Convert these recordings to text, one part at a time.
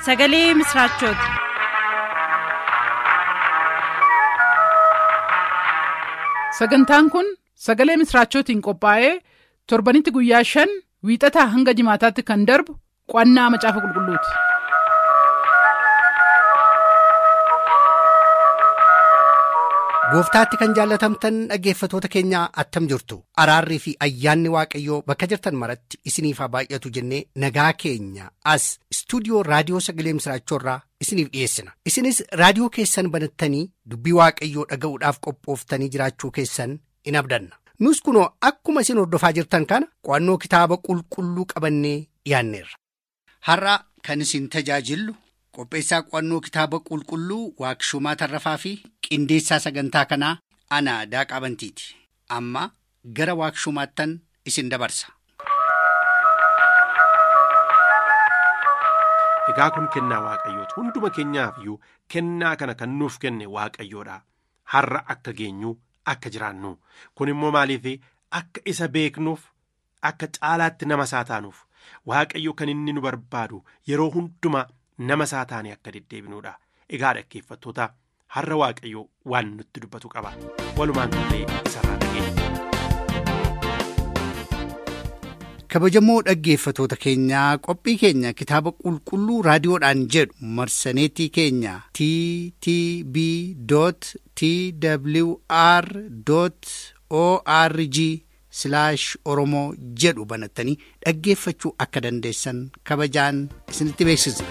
sagalee misiraachooti. sagantaan kun sagalee misiraachootiin qophaa'ee torbanitti guyyaa shan wiixataa hanga jimaataatti kan darbu qo'annaa macaafa qulqulluuti. gooftaatti kan jaallatamtan dhaggeeffatoota keenyaa attam jirtu araarrii fi ayyaanni waaqayyoo bakka jirtan maratti isiniif haa baay'atu jennee nagaa keenya as istuudiyoo raadiyoo sagalee misiraachoorraa isiniif dhiyeessina isinis raadiyoo keessan banattanii dubbii waaqayyoo dhaga'uudhaaf qophooftanii jiraachuu keessan in abdanna nus kunoo akkuma isin hordofaa jirtan kana qo'annoo kitaaba qulqulluu qabannee dhiyaanneerra. har'a kan isin tajaajillu qopheessaa qo'annoo kitaaba qulqulluu waaqshumaa tarrafaa fi qindeessaa sagantaa kanaa ana daaqaa bantiiti amma gara waaqshumaattan isin dabarsa. Egaa kun kennaa waaqayyooti hunduma keenyaaf iyyuu kennaa kana kan nuuf kenne waaqayyoodha har'a akka geenyu akka jiraannu kun immoo maaliif akka isa beeknuuf akka caalaatti nama isaa taanuuf waaqayyo kan inni nu barbaadu yeroo hundumaa nama isaa taane akka deddeebinuudha egaa dhaggeeffattoota har'a waaqayyo waan nutti dubbatu qaba walumaan ta'ee isarraa dhageenya. kabajamoo dhaggeeffatoota keenyaa qophii keenya kitaaba qulqulluu raadiyoodhaan jedhu marsaneetii keenya ttb twr org oromoo jedhu banattanii dhaggeeffachuu akka dandeessan kabajaan isinitti beeksisna.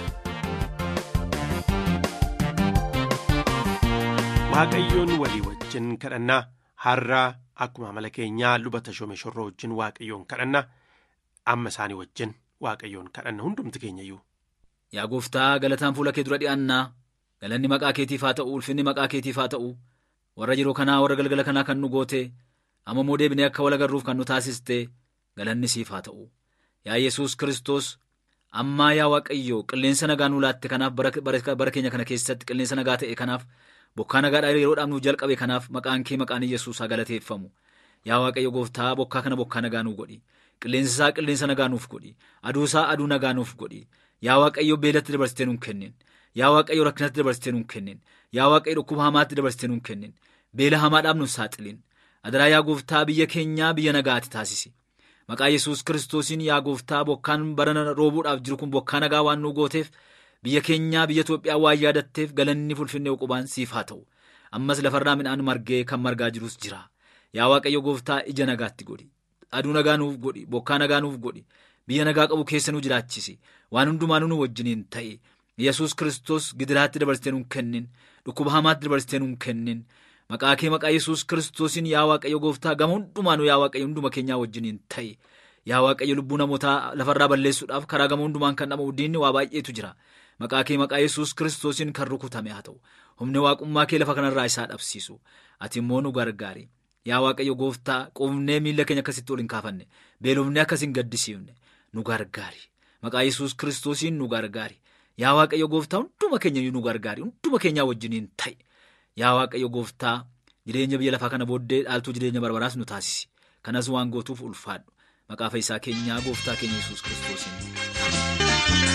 waaqayyoon walii wajjin kadhannaa har'a akkuma amala keenyaa luba tashoome shorroo wajjin waaqayyoon kadhanna amma isaanii wajjin waaqayyoon kadhanna hundumti keenyayyuu. Yaa gooftaa galataan fuula kee dura dhi'aannaa galanni maqaa keetiif haa ta'u ulfinni maqaa keetiif haa ta'u warra yeroo kanaa warra galgala kanaa kan nu goote amma immoo deebinee akka wal agarruuf kan nu taasiste galanni siif haa ta'u yaa yesus kristos ammaa yaa waaqayyo qilleensa nagaa nuu laatte kanaaf bara keenya kana keessatti qilleensa nagaa ta'e kanaaf bokkaa nagaadhaa yeroodhaaf nuuf jalqabe kanaaf maqaan kee maqaan yesus haa galateeffamu yaa waaqayyo gooftaa bokkaa kana bokkaa nagaa nuu godhi qilleensa isaa qilleensa nagaa nuuf godhi aduu isaa aduu nagaa nuuf godhi yaa waaqayyo beelatti dabarsitee nuun kennin yaa waaqayyo rakkinatti dabarsitee nuun kennin yaa waaqayyo dhukkuba hamaatti dabarsitee nuun kennin beela hamaadhaaf nuun saaxilin adaraa yaa gooftaa biyya keenyaa biyya nagaatti taasisi maqaa yesus kiristoosiin yaa gooftaa bokkaan barana roobuudhaaf jiru kun bokkaa nagaa waan nuu gooteef biyya keenyaa biyya Itoophiyaa waan yaadatteef galanni fulfinnee uqubaan siif haa ta'u ammas lafarraa midhaan margee kan margaa jirus jira yaa waaqayyo gooftaa ija nagaatti godhi aduu nagaa nuuf godhi bokkaa nagaa nuuf godhi biyya nagaa qabu keessa nu jiraachisi waan hundumaanuu nu wajjiniin ta'e yesus kiristoos gidiraatti dabarsitee nuun kennin dhukkuba hamaatti dabarsitee nuun kennin maqaa kee maqaa yesus kiristoosiin yaa waaqayyo gooftaa gama hundumaanuu yaa waaqayyo hunduma keenyaa wajjiniin ta'e yaa waaqayyo lubbuu namootaa lafarraa balleessuudhaaf karaa gama hundumaan kan dhama'u diinni waa baay'eetu jira maqaa kee maqaa yesus kiristoosiin kan rukutame haa ta'u humni waaqummaa kee lafa kanarraa isaa dhabsiisu ati immoo nu gargaari yaa waaqayyo gooftaa qubnee miilla keenya akkasitti ol hin kaafanne beelofnee akkas hin gaddisiifne nu gargaari maqaa yesus kiristoosiin nu gargaari yaa waaqayyo gooftaa hunduma keenya nu gargaari hunduma keenyaa wajjiniin ta'e yaa waaqayyo gooftaa jireenya biyya lafaa kana booddee dhaaltuu jireenya barbaraas nu taasisi kanas waan gootuuf ulfaadhu maqaa fayyisaa keenyaa gooftaa keenya yesus kiristoosiin.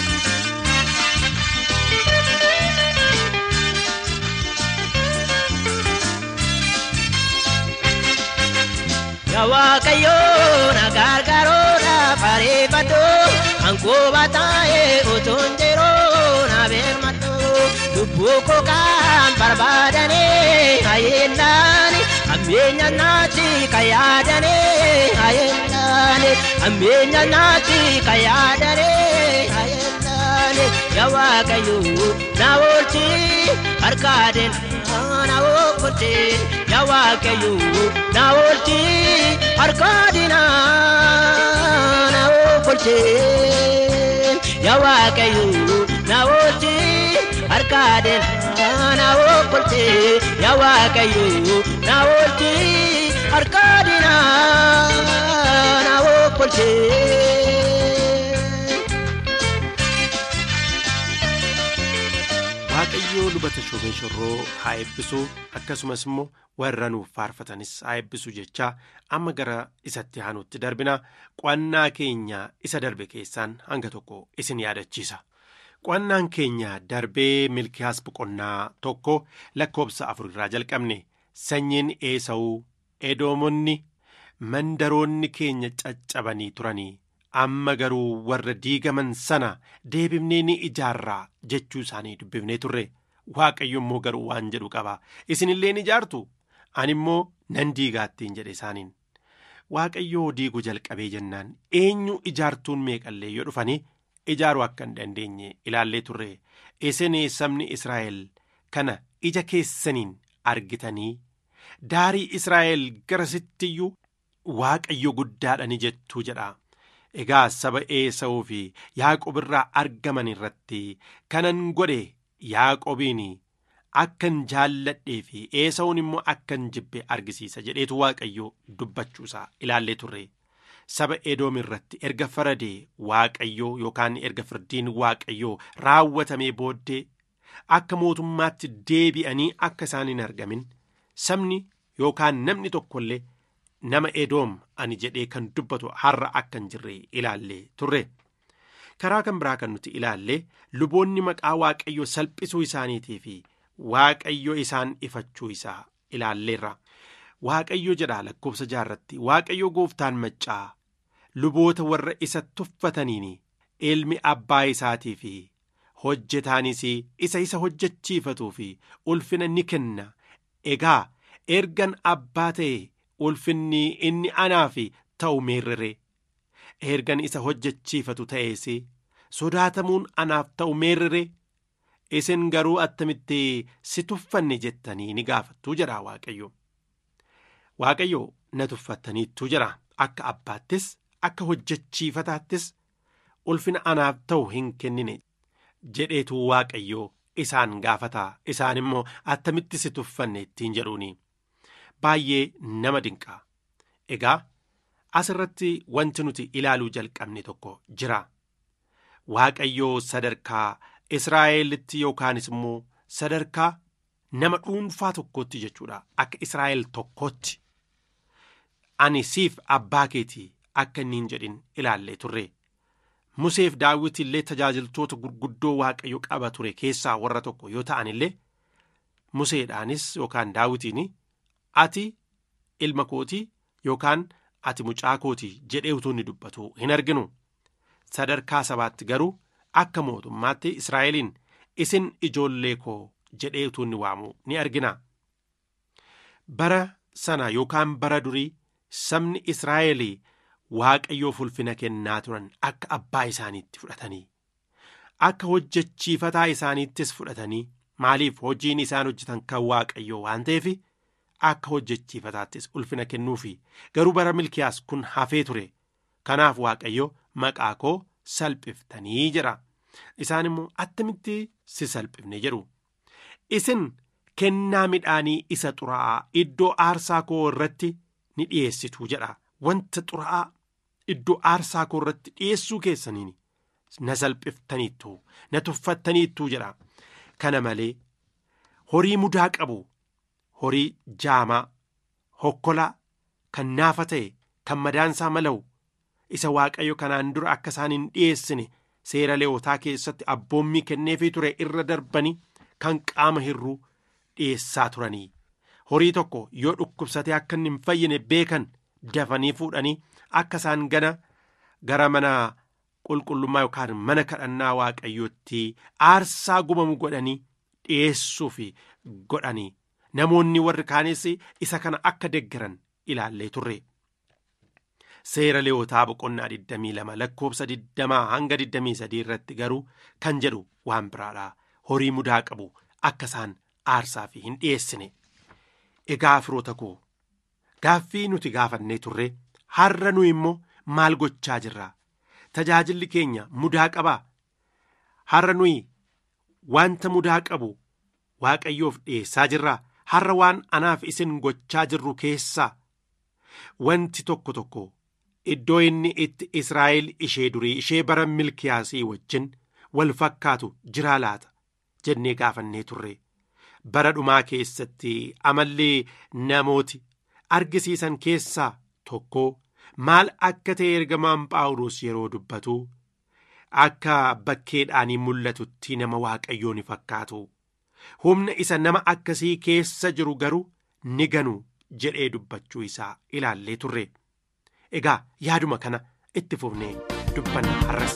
Yaa Waaqayyoo na gargaaruudha fareeffadhu hanqooba taa'ee otoon jiruu na beelmadhu lubbuu koo kan barbaadanii hayeennaan ammeenya naati kan yaadanii hayeennaan ammeenya naati kan yaadanii hayeennaan yaa Waaqayyoo na oolchi harkaadeen na oolchi yaa Waaqayyoo na oolchi harkaadina na oolchi yaa Waaqayyoo na oolchi harkaadina na oolchi yaa Waaqayyoo na oolchi harkaadina na oolchi. waaqayyoo lubata shoobee shorroo haa eebbisu akkasumas immoo warra nuuf faarfatanis haa eebbisu jechaa amma gara isatti aanutti darbina qo'annaa keenya isa darbe keessaan hanga tokko isin yaadachiisa Qo'annaan keenya darbee milkiyaas boqonnaa tokko lakkoobsa afur irraa jalqabne sanyiin eesa'uu edoomonni mandaroonni keenya caccabanii turanii amma garuu warra diigaman sana deebifnee ni ijaarraa jechuu isaanii dubbifnee turre waaqayyo immoo garuu waan jedhu qaba isinillee ni ijaartu ani immoo nan diigaattiin jedhe isaaniin waaqayyoo diiguu jalqabee jennaan eenyu ijaartuun meeqallee yoo dhufanii ijaaruu akka hin dandeenye ilaallee turre isin sabni israa'el kana ija keessaniin argitanii daarii israa'el garasittiyyuu waaqayyo guddaadhani jettuu jedha egaa saba eesa'uu fi yaaqob irraa argaman irratti kanan godhe yaaqobiin akkan jaalladhee fi eesa'uun immoo akkan jibbe argisiisa jedheetu waaqayyo dubbachuusaa ilaallee turre. saba edoom irratti erga faradee waaqayyoo yookaan erga firdiin waaqayyoo raawwatamee booddee akka mootummaatti deebi'anii akka isaan hin argamin sabni yookaan namni tokkollee nama edoom ani jedhee kan dubbatu har'a akka hin jirre ilaallee turre karaa kan biraa kan nuti ilaallee luboonni maqaa waaqayyoo salphisuu isaaniitii fi waaqayyo isaan ifachuu isaa ilaalleerra waaqayyo jedha lakkoofsa jaarratti waaqayyo gooftaan maccaa luboota warra isa tuffataniin ilmi abbaa isaatii fi hojjetaanis isa isa hojjechiifatuu fi ulfina ni kenna egaa ergan abbaa ta'e ulfinni inni anaaf ta'u meerrere ergan isa hojjechiifatu ta'es sodaatamuun anaaf ta'u meerrere isin garuu attamitti si tuffanne jettanii ni gaafattuu jedha waaqayyo waaqayyo na tuffattaniittuu jedha akka abbaattis akka hojjechiifataattis ulfina anaaf ta'u hin kennine jedheetu waaqayyoo isaan gaafataa isaan immoo attamitti si tuffanne ittiin jedhuuni baay'ee nama dinqaa egaa asirratti wanti nuti ilaaluu jalqabne tokko jira waaqayyoo sadarkaa israa'elitti yookaanis immoo sadarkaa nama dhuunfaa tokkootti jechuudha akka israa'el tokkootti ani siif abbaa keetii akka inni hin jedhin ilaallee turre museef daawwiti illee tajaajiltoota gurguddoo waaqayyo qaba ture keessaa warra tokko yoo ta'an illee museedhaanis yookaan daawwitiin ati ilma kootii yookaan ati mucaa kootii jedhee utuu inni dubbatu hin arginu sadarkaa sabaatti garuu akka mootummaatti israa'eliin isin ijoollee koo jedhee utuu inni waamu ni argina bara sana yookaan bara durii sabni israa'elii waaqayyoof ulfina kennaa turan akka abbaa isaaniitti fudhatanii akka hojjechiifataa isaaniittis fudhatanii maaliif hojiin isaan hojjetan kan waaqayyoo waan ta'eef akka hojjechiifataattis ulfina kennuufi garuu bara milkiyaas kun hafee ture kanaaf waaqayyo maqaa koo salphiftanii jedha isaan immoo attamitti si salphifne jedhu isin kennaa midhaanii isa xuraa'aa iddoo aarsaa koo irratti ni dhiyeessitu jedha wanta xuraa'aa iddoo aarsaa koo irratti dhiyeessuu keessaniin na salphiftaniittu na tuffattaniittu jedha kana malee horii mudaa qabu horii jaamaa hokkolaa kan naafa ta'e kan madaansaa mala'u isa waaqayyo kanaan dura akka isaan hin dhiyeessine seera leewotaa keessatti abboommii kenneefii ture irra darbanii kan qaama hirruu dhiyeessaa turanii horii tokko yoo dhukkubsatee akka inni hin fayyine beekan dafanii fuudhanii akka isaan gana gara mana qulqullummaa yookaan mana kadhannaa waaqayyootti aarsaa gubamu godhanii dhiyeessuuf godhanii namoonni warri kaanis isa kana akka deggeran ilaallee turre. Seera leewotaa boqonnaa 22 lakkoofsa 20 hanga 23 irratti garuu kan jedhu waan biraadha. Horii mudaa qabu akka isaan aarsaaf hin dhiyeessine. Egaa firoota koo gaaffii nuti gaafannee turre har'a nu immoo maal gochaa jirra? Tajaajilli keenya mudaa qabaa? Har'a nuyi wanta mudaa qabu waaqayyoof dhiyeessaa jirraa? Har'a waan anaaf isin gochaa jirru keessaa wanti tokko tokko iddoo inni itti Israa'el ishee durii ishee bara milkiyaasii wajjin wal fakkaatu jiraa laata jennee gaafannee turre. Bara dhumaa keessatti amallee namooti argisiisan keessaa tokko maal akka ta'e ergamaan phaawulos yeroo dubbatu akka bakkeedhaanii mul'atutti nama waaqayyoo ni fakkaatu humna isa nama akkasii keessa jiru garuu ni ganu jedhee dubbachuu isaa ilaallee turre egaa yaaduma kana itti fufnee dubbanna har'as.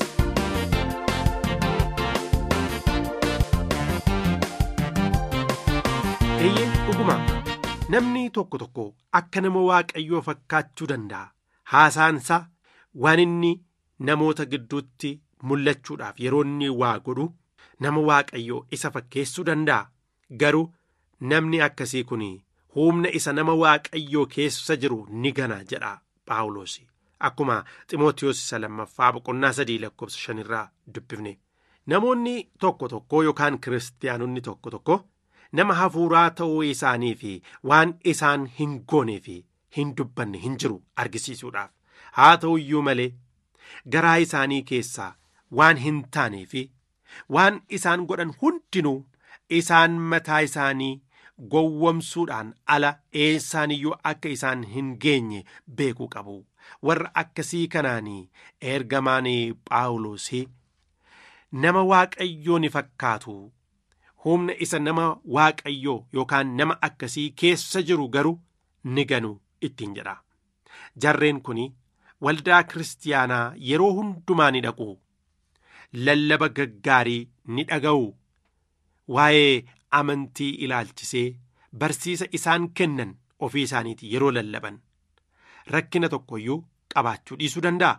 eeyyee dhuguma namni tokko tokko akka nama waaqayyoo fakkaachuu danda'a haasaansaa waan inni namoota gidduutti mul'achuudhaaf yeroo inni waa godhu nama waaqayyoo isa fakkeessuu danda'a garuu namni akkasii kun humna isa nama waaqayyoo keessa jiru ni gana jedha paawuloos akkuma ximootiyoos isa lammaffaa boqonnaa sadii lakkoofsa shanirraa dubbifne namoonni tokko tokko yookaan kiristaanonni tokko tokko nama hafuuraa ta'uu isaanii fi waan isaan hin goonee fi hin dubbanne hin jiru argisiisuudhaaf haa ta'u iyyuu malee garaa isaanii keessaa waan hin taanee fi waan isaan godhan hundinuu isaan mataa isaanii gowwomsuudhaan ala eessaaniyyuu akka isaan hin geenye beekuu qabu warra akkasii kanaanii ergamaan phaawulos nama waaqayyoo ni fakkaatu humna isa nama waaqayyoo yookaan nama akkasii keessa jiru garuu ni ganu ittiin jedha jarreen kun waldaa kiristaanaa yeroo hundumaa ni dhaqu lallaba gaggaarii ni dhaga'u waa'ee amantii ilaalchisee barsiisa isaan kennan ofii isaaniiti yeroo lallaban rakkina tokko iyyuu qabaachuu dhiisuu danda'a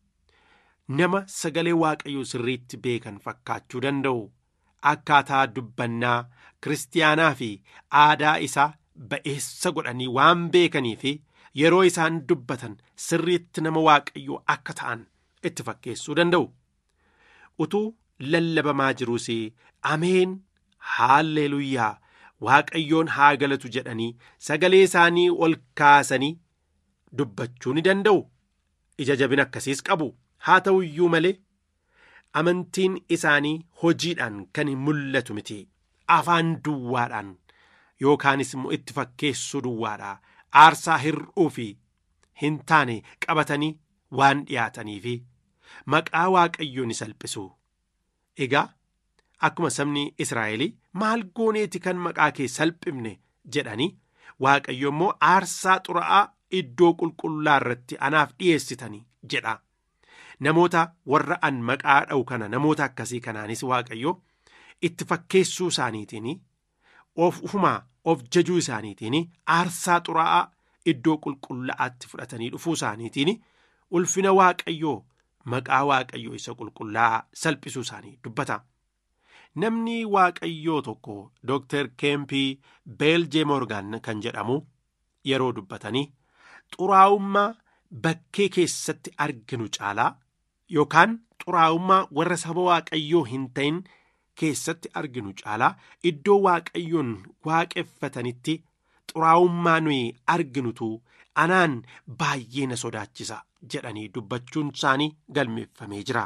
nama sagalee waaqayyoo sirriitti beekan fakkaachuu danda'u akkaataa dubbannaa kiristaanaa fi aadaa isaa ba'eessa godhanii waan beekanii fi yeroo isaan dubbatan sirriitti nama waaqayyoo akka ta'an itti fakkeessuu danda'u utuu lallabamaa jiruus ameen haalleeluyyaa waaqayyoon haa galatu jedhanii sagalee isaanii ol kaasanii dubbachuu ni danda'u ija jabina akkasiis qabu haa ta'u iyyuu malee amantiin isaanii hojiidhaan kan hin mul'atu miti afaan duwwaadhaan yookaanis immoo itti fakkeessuu duwwaadhaa aarsaa hir'uu fi hin taane qabatanii waan dhiyaatanii fi maqaa waaqayyoo ni salphisu egaa akkuma sabni israa'elii maal gooneeti kan maqaa kee salphifne jedhanii waaqayyo immoo aarsaa xuraa'aa iddoo qulqullaa irratti anaaf dhiyeessitanii jedha namoota warra an maqaa dha'u kana namoota akkasii kanaanis waaqayyo itti fakkeessuu isaaniitiin of ufumaa of jajuu isaaniitiin aarsaa xuraa'aa iddoo qulqullaa'aatti fudhatanii dhufuu isaaniitiin ulfina waaqayyoo maqaa waaqayyoo isa qulqullaa'aa salphisuu isaanii dubbata. namni waaqayyoo tokko dooktar keempii beeljee moorgaan kan jedhamu yeroo dubbatanii xuraa'ummaa bakkee keessatti arginu caalaa yookaan xuraa'ummaa warra saba waaqayyoo hin ta'in keessatti arginu caalaa iddoo waaqayyoon waaqeffatanitti xuraa'ummaa nuyi arginutu anaan baay'ee na sodaachisa jedhanii dubbachuun isaanii galmeeffamee jira.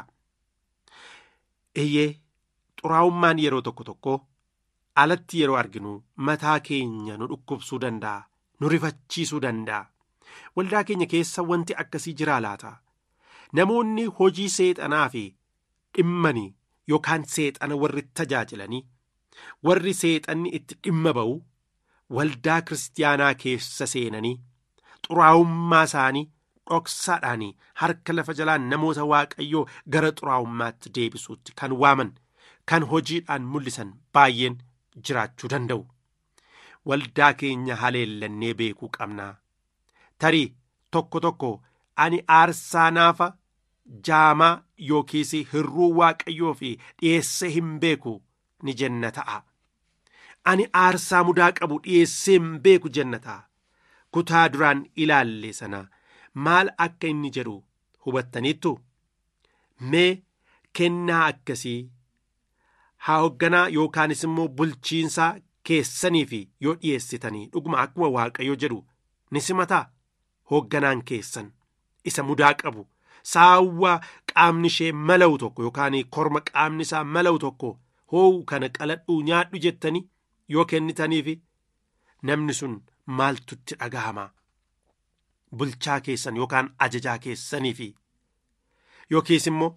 Eeyyee xuraa'ummaan yeroo tokko tokko alatti yeroo arginu mataa keenya nu dhukkubsuu danda'a nu rifachiisuu danda'a waldaa keenya keessa wanti akkasii jiraa laata namoonni hojii seexanaa fi dhimmanii yookaan seexana warri tajaajilanii warri seexanni itti dhimma ba'u waldaa kiristaanaa keessa seenanii xuraa'ummaa isaanii dhoksaadhaan harka lafa jalaan namoota waaqayyoo gara xuraa'ummaatti deebisuutti kan waaman kan hojiidhaan mul'isan baay'een jiraachuu danda'u waldaa keenya haleellannee beekuu qabnaa tarii tokko tokko ani aarsaa naafa jaamaa yookiis hirruu waaqayyoo fi dhiyeessee hin beeku ni jenna ta'a ani aarsaa mudaa qabu dhiyeessee hin beeku jenna ta'a kutaa duraan ilaalle sana maal akka inni jedhu hubattaniittu mee kennaa akkasii haa hoogganaa yookaanis immoo bulchiinsaa keessaniif yoo dhiyeessitanii dhuguma akkuma waaqayyo jedhu ni simataa hoogganaan keessan isa mudaa qabu saawwa qaamni ishee mala'u tokko yookaan korma qaamni isaa mala'u tokko hoowu kana qaladhuu nyaadhu jettanii yoo kennitaniif namni sun maaltutti dhaga'ama bulchaa keessan yookaan ajajaa keessaniif yookiis immoo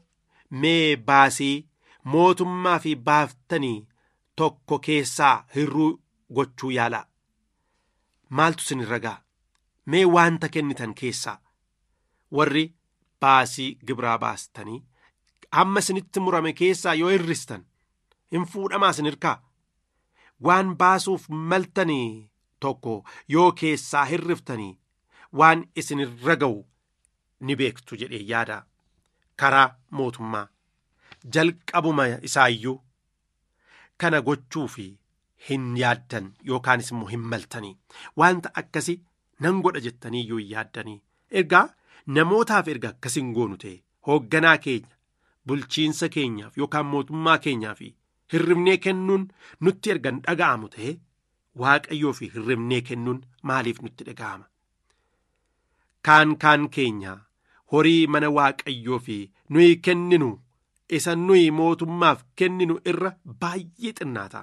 mee baasii mootummaa fi baaftanii tokko keessaa hirruu gochuu yaalaa maaltu isin irra ga'a mee waanta kennitan keessaa warri baasii gibiraa baastanii hamma isinitti murame keessaa yoo hirristan hin fuudhamaa isin hirkaa waan baasuuf maltanii tokko yoo keessaa hirriftanii waan isin irra ga'u ni beektu jedhee yaada karaa mootummaa jalqabuma isaayyuu kana gochuu fi hin yaaddan yookaanis immoo hin maltanii wanta akkasii nan godha jettanii iyyuu hin yaaddanii ergaa namootaaf erga akkasiin goonu ta'e hoogganaa keenya bulchiinsa keenyaaf yookaan mootummaa keenyaaf hirribnee kennuun nutti erga hin dhaga'amu ta'e waaqayyoo fi hirribnee kennuun maaliif nutti dhaga'ama kaan kaan keenya horii mana waaqayyoo fi nuyi kenninu isa nuyi mootummaaf kenninu irra baay'ee xinnaata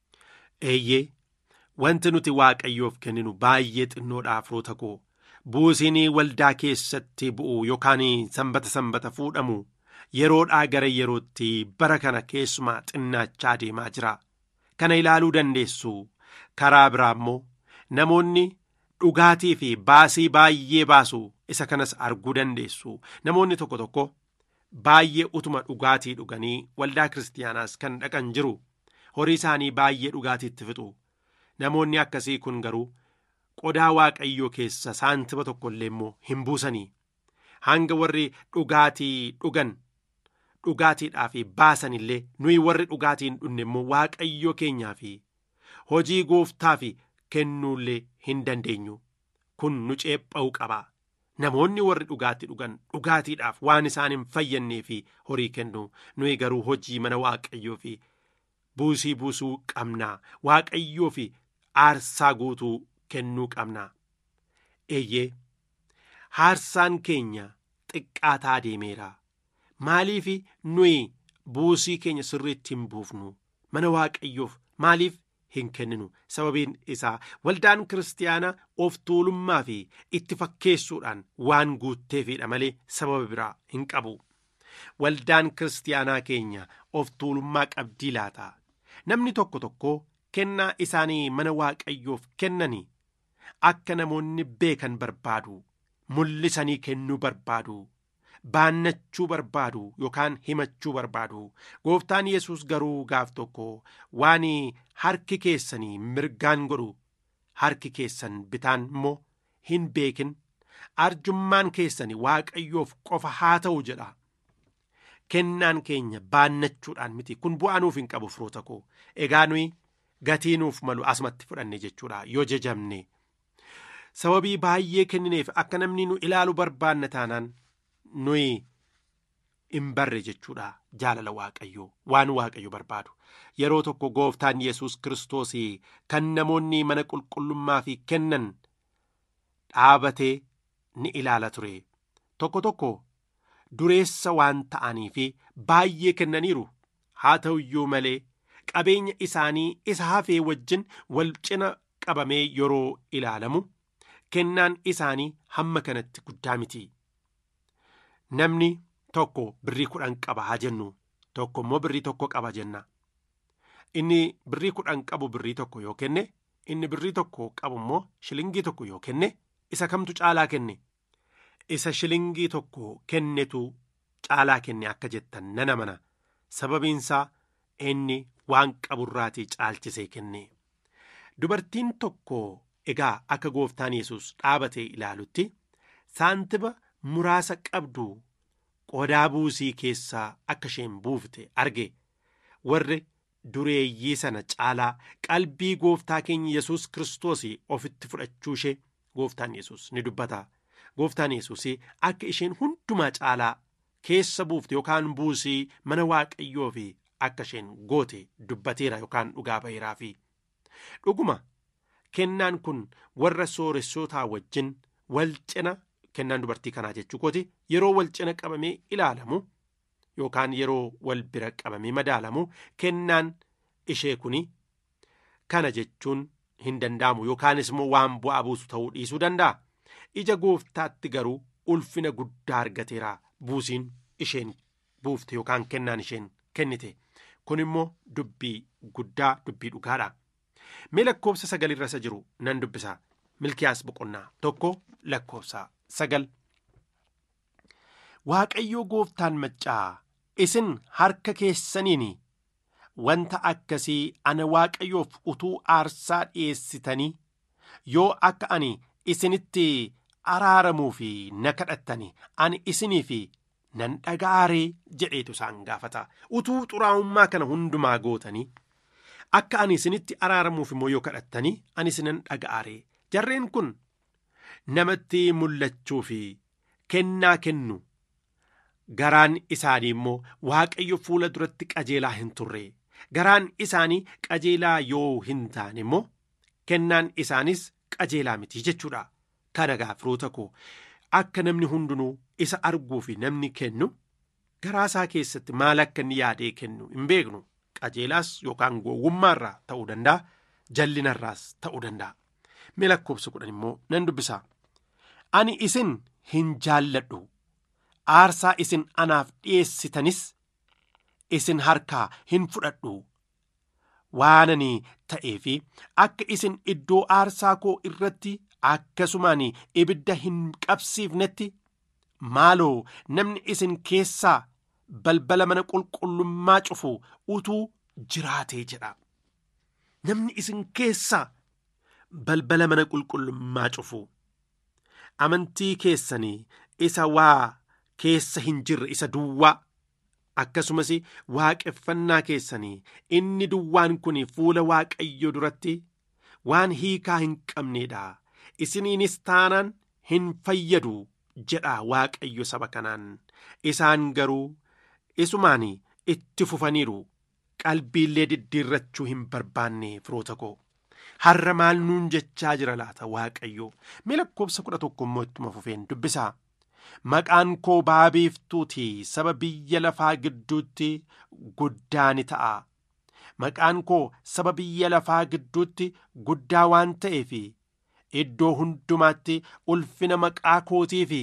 eeyyee wanti nuti waaqayyoof kenninu baay'ee xinnoodha firoota koo buusiin waldaa keessatti bu'u yookaan sanbata sanbata fuudhamu yeroodhaa gara yerootti bara kana keessumaa xinnaachaa deemaa jira kana ilaaluu dandeessu karaa biraa immoo namoonni dhugaatii fi baasii baay'ee baasu isa kanas arguu dandeessu namoonni tokko tokko baay'ee utuma dhugaatii dhuganii waldaa kiristaanaas kan dhaqan jiru horii isaanii baay'ee dhugaatiitti fixu namoonni akkasii kun garuu qodaa waaqayyoo keessa saantiba tokko illee immoo hin buusanii hanga warri dhugaatii dhugan dhugaatiidhaaf baasan illee nuyi warri dhugaatii hin dhunne immoo waaqayyoo keenyaa fi hojii gooftaaf kennuullee hin dandeenyu kun nu ceepha'uu qaba namoonni warri dhugaatii dhugan dhugaatiidhaaf waan isaan hin fayyannee fi horii kennu nuyi garuu hojii mana waaqayyoo fi buusii buusuu qabnaa waaqayyoo fi aarsaa guutuu kennuu qabnaa eeyyee haarsaan keenya xiqqaataa deemeera maaliif nuyi buusii keenya sirriitti hin buufnu mana waaqayyoof maaliif hin kenninu sababiin isaa waldaan kiristaanaa of tuulummaa fi itti fakkeessuudhaan waan guutteefidha malee sababa biraa hin qabu waldaan kiristaanaa keenya of tuulummaa qabdii laata namni tokko tokko kennaa isaanii mana waaqayyoof kennanii akka namoonni beekan barbaadu mul'isanii kennuu barbaadu baannachuu barbaadu yookaan himachuu barbaadu gooftaan yesus garuu gaaf tokko waan harki keessanii mirgaan godhu harki keessan bitaan immoo hin beekin arjummaan keessanii waaqayyoof qofa haa ta'u jedha kennaan keenya baannachuudhaan miti kun bu'aa nuuf hin qabu firoota koo egaa nuyi gatii nuuf malu asumatti fudhanne jechuudha yoo jajamne sababii baay'ee kennineef akka namni nu ilaalu barbaanna taanaan nuyi hin barre jechuudha jaalala waaqayyoo waan waaqayyo barbaadu yeroo tokko gooftaan yesus kiristoos kan namoonni mana qulqullummaa fi kennan dhaabatee ni ilaala ture tokko tokko dureessa waan ta'anii fi baay'ee kennaniiru haa ta'u iyyuu malee qabeenya isaanii isa hafee wajjin wal cina qabamee yeroo ilaalamu kennaan isaanii hamma kanatti guddaa miti namni tokko birrii kudhan qaba haa jennu tokko immoo birrii tokko qaba jenna inni birrii kudhan qabu birrii tokko yoo kenne inni birrii tokko qabu immoo shilingii tokko yoo kenne isa kamtu caalaa kenne isa shilingii tokko kennetu caalaa kenne akka jettan nana mana sababiinsaa inni waan qaburraatii caalchisee kenne dubartiin tokko egaa akka gooftaan yesus dhaabatee ilaalutti saantiba muraasa qabdu qodaa buusii keessaa akka isheen buufte arge warri dureeyyii sana caalaa qalbii gooftaa keenya yesus kiristoos ofitti fudhachuu ishee gooftaan yesus ni dubbata gooftaan yesus akka isheen hundumaa caalaa keessa buufte yookaan buusii mana waaqayyoo fi akka isheen goote dubbateera yookaan dhugaa baheeraa fi dhuguma kennaan kun warra sooressootaa wajjin wal cina kennaan dubartii kanaa jechuu kooti yeroo wal cina qabamee ilaalamu yookaan yeroo wal bira qabamee madaalamu kennaan ishee kuni kana jechuun hin danda'amu yookaanis immoo waan bu'aa buusu ta'uu dhiisuu danda'a ija gooftaatti garuu ulfina guddaa argateera buusiin isheen buufte yookaan kennaan isheen kennite kun immoo dubbii guddaa dubbii dhugaadha mee lakkoofsa sagal irra isa jiru nan dubbisa milkiyaas boqonnaa tokko lakkoofsa sagal waaqayyoo gooftaan maccaa isin harka keessaniin wanta akkasii ana waaqayyoof utuu aarsaa dhi'eessitanii yoo akka ani isinitti araaramuu fi na kadhattani ani isinii fi nan dhaga'aaree jedheetu isaan gaafata utuu xuraa'ummaa kana hundumaa gootanii akka ani isinitti araaramuuf immoo yoo kadhattanii ani isinan dhaga'aaree jarreen kun namatti mul'achuu fi kennaa kennu garaan isaanii immoo waaqayyo fuula duratti qajeelaa hin turre garaan isaanii qajeelaa yoo hin taane immoo kennaan isaanis qajeelaa miti jechuudha kana gaafroota koo akka namni hundinuu isa arguu fi namni kennu garaasaa keessatti maal akka inni yaadee kennu hin beeknu qajeelaas yookaan gowwummaarraa ta'uu danda'a jallinarraas ta'uu danda'a mee lakkoofsa kudhan immoo nan dubbisa ani isin hin jaalladhu aarsaa isin anaaf dhi'eessitanis isin harkaa hin fudhadhu waanani ta'ee fi akka isin iddoo aarsaa koo irratti akkasumaan ibidda hin qabsiifnetti maaloo namni isin keessaa balbala mana qulqullummaa cufu utuu jiraatee jedha namni isin keessaa balbala mana qulqullummaa cufu amantii keessanii isa waa keessa hin jirre isa duwwaa akkasumas waaqeffannaa keessanii inni duwwaan kun fuula waaqayyo duratti waan hiikaa hin qabneedha isiniinis taanaan hin fayyadu jedha waaqayyo saba kanaan isaan garuu isumaan itti fufaniiru qalbiillee diddiirrachuu hin barbaanne firoota koo har'a maal nuun jechaa jira laata waaqayyo mee lakkoofsa kudha tokko immoo ittuma fufeen dubbisaa maqaan koo baabiiftuuti saba biyya lafaa gidduutti guddaa ni ta'a maqaan koo saba biyya lafaa gidduutti guddaa waan ta'eef iddoo hundumaatti ulfina maqaa kootii fi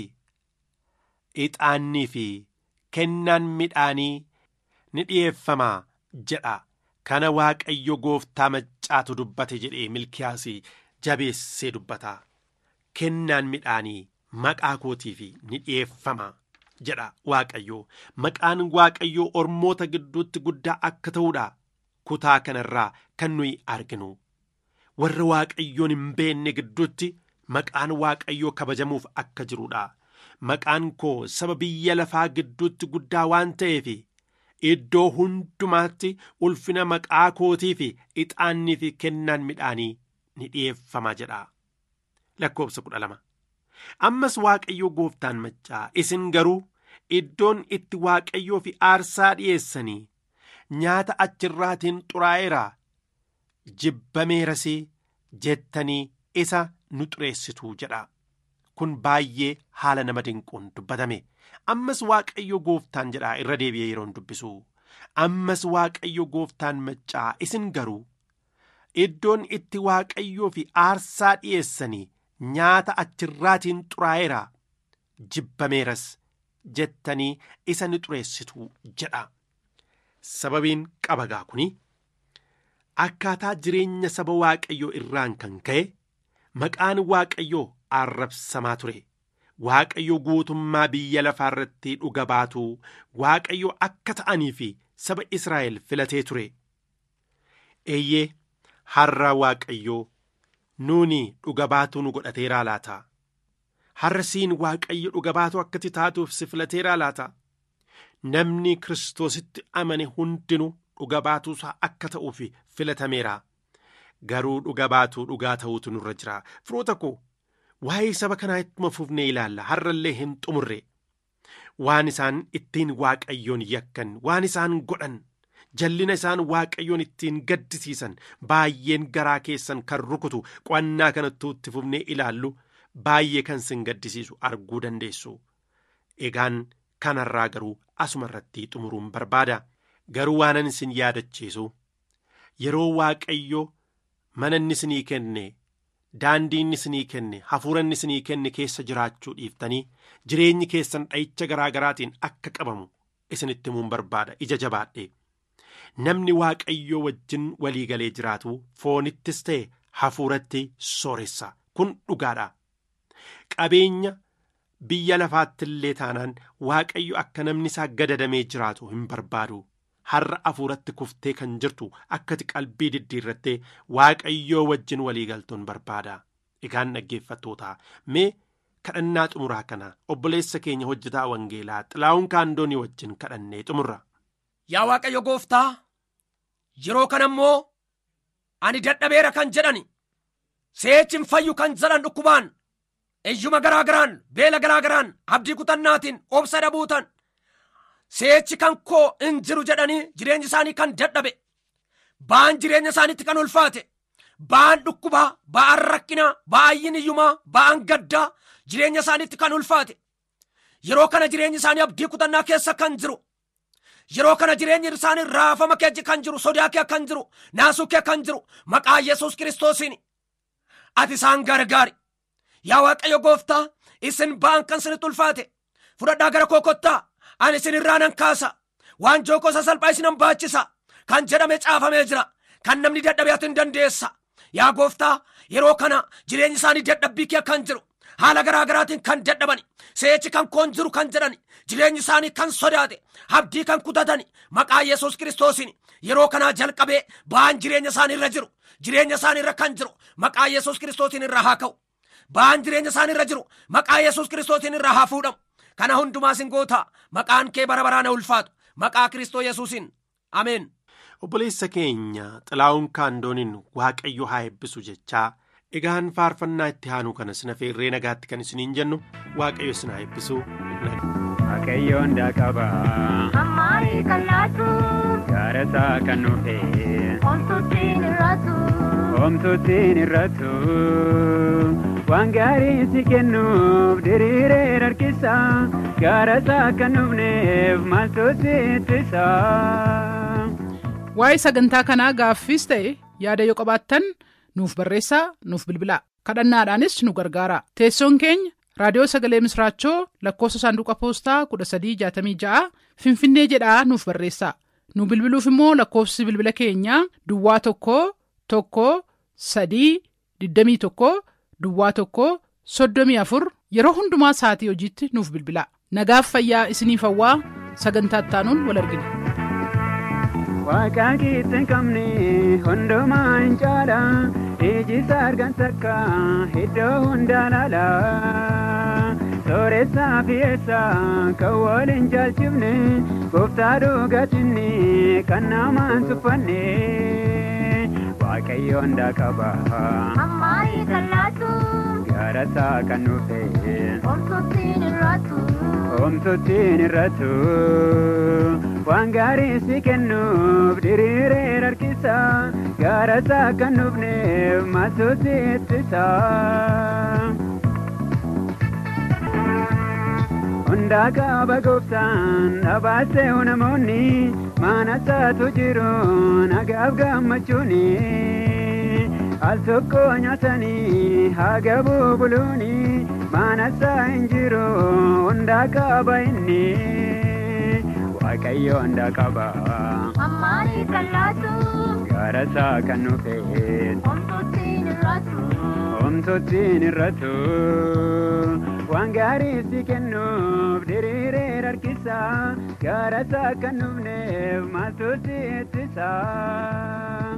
ixaannii fi kennaan midhaanii ni dhi'eeffamaa jedha kana waaqayyo gooftaa maccaatu dubbate jedhee milkiyaas jabeessee dubbata kennaan midhaanii maqaa kootiif ni dhi'eeffama jedha waaqayyo maqaan waaqayyoo ormoota gidduutti guddaa akka ta'uudha kutaa kanarraa kan nuyi arginu warra waaqayyoon hin beenne gidduutti maqaan waaqayyoo kabajamuuf akka jiruudha maqaan koo saba biyya lafaa gidduutti guddaa waan ta'eef iddoo hundumaatti ulfina maqaa kootii fi ixaannii fi kennaan midhaanii ni dhi'eeffama jedha lakkoofsa kudha lama. ammas waaqayyoo gooftaan maccaa isin garuu iddoon itti waaqayyoo fi aarsaa dhi'eessanii nyaata achirraatiin xuraa'eera jibbameerasii jettanii isa nu xureessitu jedha kun baay'ee haala nama dinquun dubbatame ammas waaqayyo gooftaan jedha irra deebi'ee yeroon dubbisu ammas waaqayyo gooftaan maccaa isin garuu iddoon itti waaqayyoo fi aarsaa dhi'eessanii nyaata achirraatiin xuraa'eera jibbameeras jettanii isa ni xureessitu jedha sababiin qabagaa kuni akkaataa jireenya saba waaqayyoo irraan kan ka'e maqaan waaqayyoo arrabsamaa ture waaqayyo guutummaa biyya lafaa irratti dhuga baatu waaqayyo akka ta'anii fi saba israa'el filatee ture eeyyee har'a waaqayyoo nuuni dhuga baatuu nu godhateeraa laata har'a siin waaqayyo dhuga baatuu akkati taatuuf si filateeraa laata namni kiristoositti amane hundinuu dhuga baatuusaa akka ta'uuf filatameera garuu dhuga baatuu dhugaa ta'uutu nurra jira firoota koo waa'ee saba kanaa ittuma fufnee ilaalla har'allee hin xumurre waan isaan ittiin waaqayyoon yakkan waan isaan godhan jallina isaan waaqayyoon ittiin gaddisiisan baay'een garaa keessan kan rukutu qo'annaa kanattuu itti fufnee ilaallu baay'ee kan sin gaddisiisu arguu dandeessu egaan kanarraa garuu asuma irratti xumuruun barbaada garuu waanan isin yaadachiisu yeroo waaqayyo mana inni isinii kenne daandii inni isinii kenne hafuura inni isinii kenne keessa jiraachuu dhiiftanii jireenyi keessan dha'icha garaa garaatiin akka qabamu isinitti himuun barbaada ija jabaadhe namni waaqayyoo wajjin walii galee jiraatu foonittis ta'e hafuuratti sooressa kun dhugaadha qabeenya biyya lafaatti illee taanaan waaqayyo akka namni isaa gadadamee jiraatu hin barbaadu har'a hafuuratti kuftee kan jirtu akkati qalbii diddiirrattee waaqayyoo wajjin walii galtuun barbaada egaan dhaggeeffattoota mee kadhannaa xumuraa kana obboleessa keenya hojjetaa wangeelaa xilaa'uun kaandoonii wajjin kadhannee xumurra. Yaa Waaqayyo gooftaa yeroo kana immoo ani dadhabeera kan jedhani seechi hin fayyu kan jedhan dhukkubaan iyyuma garaa garaan beela garaa garaan abdii kutannaatiin obsa dhabuutan seechi kan koo hin jiru jedhanii jireenyi isaanii kan dadhabe ba'aan jireenya isaaniitti kan ulfaate ba'aan dhukkubaa ba'aan rakkinaa ba'aan iyyumaa ba'aan gaddaa jireenya isaaniitti kan ulfaate yeroo kana jireenyi isaanii abdii kutannaa keessa kan jiru yeroo kana jireenyi isaanii raafama keessa kan jiru sodaa kee kan jiru naasuu kee kan jiru maqaa yesus kiristoosiin ati isaan gargaari yaa waaqayyo gooftaa isin ba'an kan isinitti ulfaate fudhadhaa gara koo kottaa ani isin irraa nan kaasa waan jookoo sasalphaa isinan baachisa kan jedhame caafamee jira kan namni dadhabe ati hin dandeessa yaa gooftaa yeroo kana jireenyi isaanii dadhabbii kee kan jiru haala garaa garaatiin kan dadhabani seechi kan koon jiru kan jedhani jireenyi isaanii kan sodaate abdii kan kutatani maqaa yesus kiristoosiin yeroo kanaa jalqabee ba'aan jireenya isaanii irra jiru jireenya isaanii irra kan jiru maqaa yesus kiristoosiin irra haa ka'u ba'aan jireenya isaanii irra jiru maqaa yesus kiristoosiin irra haa fuudhamu kana hundumaa sin goota maqaan kee bara baraan ulfaatu maqaa kiristoo yesuusiin ameen. obboleessa keenya xilaa'uun kaandooniin waaqayyo haa eebbisu jechaa egaan faarfannaa itti aanuu kana sina feerree nagaatti kan isiniin jennu waaqayyo isin haa eebbisu. Waaqayyoon daaqaba Ammarii kan laatu gaarasaa kan nuufe omtuutiin irraatu oomtuutiin irrattu waan gaarii si kennuuf diriiree harkisa gaarasaa kan nuufneef maaltu si ittisa. Waa'ee sagantaa kanaa gaaffiis ta'e yaada yoo qabaattan nuuf barreessaa nuuf bilbilaa kadhannaadhaanis nu gargaara teessoon keenya raadiyoo sagalee misraachoo lakkoofsa saanduqa poostaa 1366 finfinnee jedhaa nuuf barreessaa nu bilbiluuf immoo lakkoofsi bilbila keenyaa duwwaa tokko tokko sadii 21 duwwaa tokko 34 yeroo hundumaa sa'atii hojiitti nuuf bilbilaa nagaaf fayyaa isiniif hawwaa sagantaa ittaanuun wal argina. Waaqaa keessa hin qabne hundumaa hin caala iji isaa argan takka iddoo hundaa laala sooressaa fi eessaa kan wal hin jaalchifne gooftaa dhugatinni kan namaan tuffanne waaqayyoon daaqaba Ammarii kan laatu gaarasaa kan nuufe omtuutiin irraatu Oomtuutiin irrattu waan gaarii si kennuuf diriiree harkisa gaarasaa kan nuufneef maaltu si ittisa. Hundaa qaba gooftaan dhabaasee namoonni mana isaatu jiru nagaaf gammachuuni. Al tokko nyaatanii haga bubuluuni mana isaa hin jiru hundaa qaba inni waaqayyo hundaa qaba Ammarii kan laatu gaarasaa kan nuufe omtuutiin irraatu oomtuutiin irrattu waan gaarii si kennuuf diriiree harkisa gaarasaa kan nuufneef maaltu si ittisa.